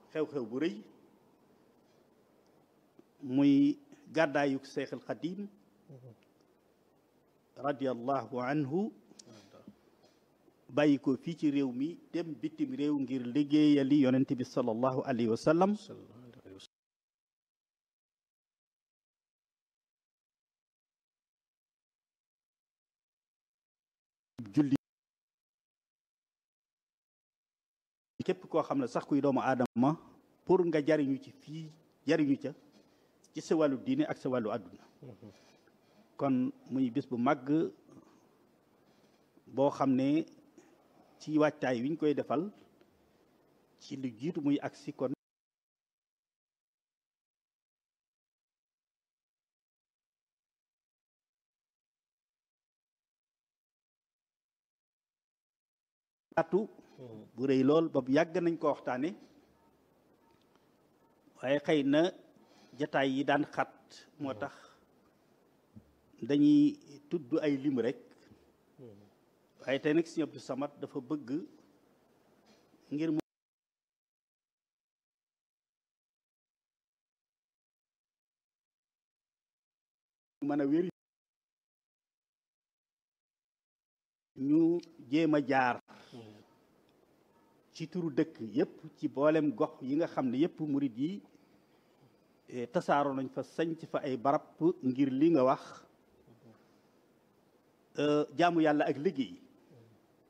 xew-xew bu rëy muy gàddaayuk Seexul Xadiim radiyallahu anhu bàyyi ko fii ci réew mi dem bitim réew ngir liggéeyali yonent bi sallallahu alayhi wa sallam julli képp koo xam ne sax kuy doomu aadama pour nga jariñu ci fii jariñu ca ci sa wàllu diine ak sa wàllu àdduna kon muy bis bu màgg boo xam ne ci wàccaay wi ñu koy defal ci lu jiitu muy agsi kon atu bu rëy lool ba yàgg nañ ko waxtaane waaye xëy na jataay yi daan xat moo tax dañuy tudd ay lim rek waaye tey nag Sëñ Abdou Samad dafa bëgg ngir mu mën a wéri ñu jéem a jaar ci turu dëkk yépp ci boolem gox yi nga xam ne yépp murit yi tasaaroo nañ fa sañc fa ay barab ngir li nga wax jaamu yàlla ak liggéey